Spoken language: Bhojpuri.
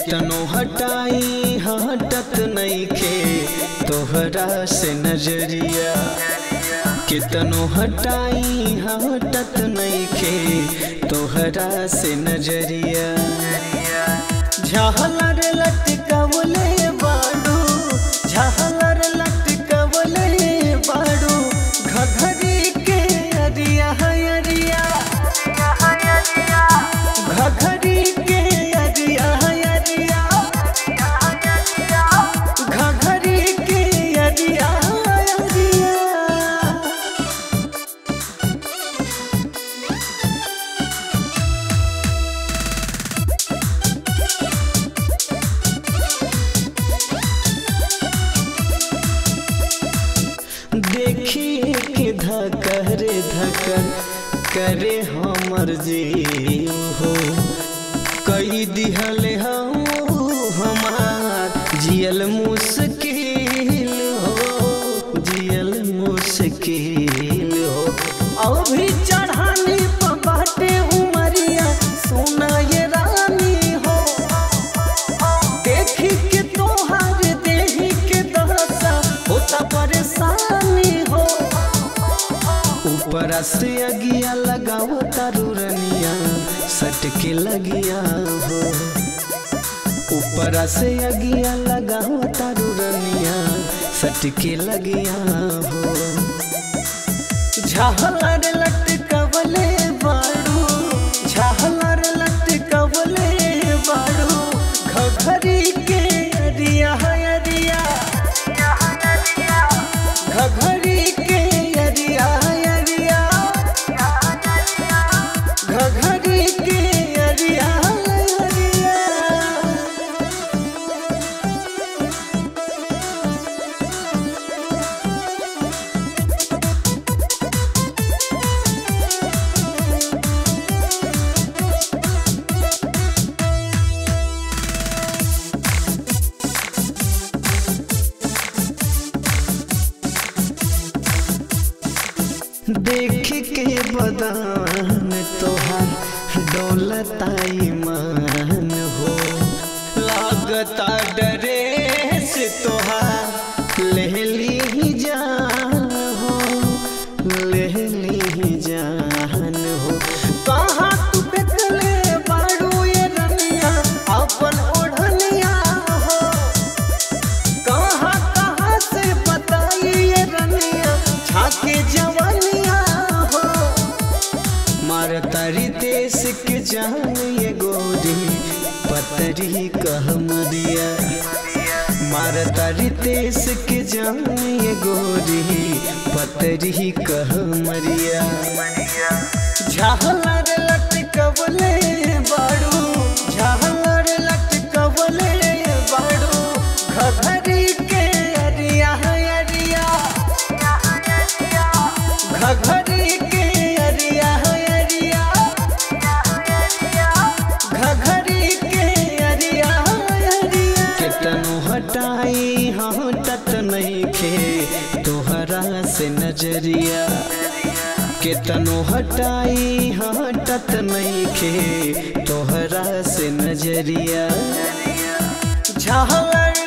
केतनो हटाई हटत नईखे तोहरा से नजरिया केतनो हटाई हटत नईखे तोहरा से नजरिया झालर लटकवले बाड़ू झालर लटकवले बाड़ू घघरी के अरिया अरिया घघरी के अरिया अरिया घघरी के अरिया अरिया देखिए कि धकर धकर करे हमर जीव हो कई दिहले हम हमार जियल मुश्किल हो जियल मुश्किल हो अभी चढ़ानी पर बाटे उमरिया सोना ये रानी हो देखी के तोहार देही के दहसा होता परेशानी हो ऊपर से अगिया लगाओ तारुरनिया सट के लगिया हो ऊपर से अगिया लगाओ तारुरनिया सट के लगिया हो झालर लटकवले बाड़ू झालर लटकवले बाड़ू घघरी के अरिया अरिया घघरी के अरिया अरिया घघरी के अरिया अरिया देख के बदान तोहार डोलता ईमान हो लागता डरे से तोहार लेहली ही जान हो लेहली ही जान हो कहाँ तू देखले बाड़ू ये रनिया अपन ओढ़निया हो कहाँ कहाँ से बताई ये रनिया छाके जवानिया हो मार तारी देश के जान ये गोरी पतरी कहमरिया मार तारी देश के जान ये गोरी पतरी कहमरिया झालर लटकवले बाड़ू झालर लटकवले बाड़ू घघरी के अरिया अरिया घघरी के अरिया अरिया घघरी के अरिया अरिया केतनो हटाई हटत नईखे तोहरा से नजरिया केतनो हटाई हटत नईखे तोहरा से नजरिया झालर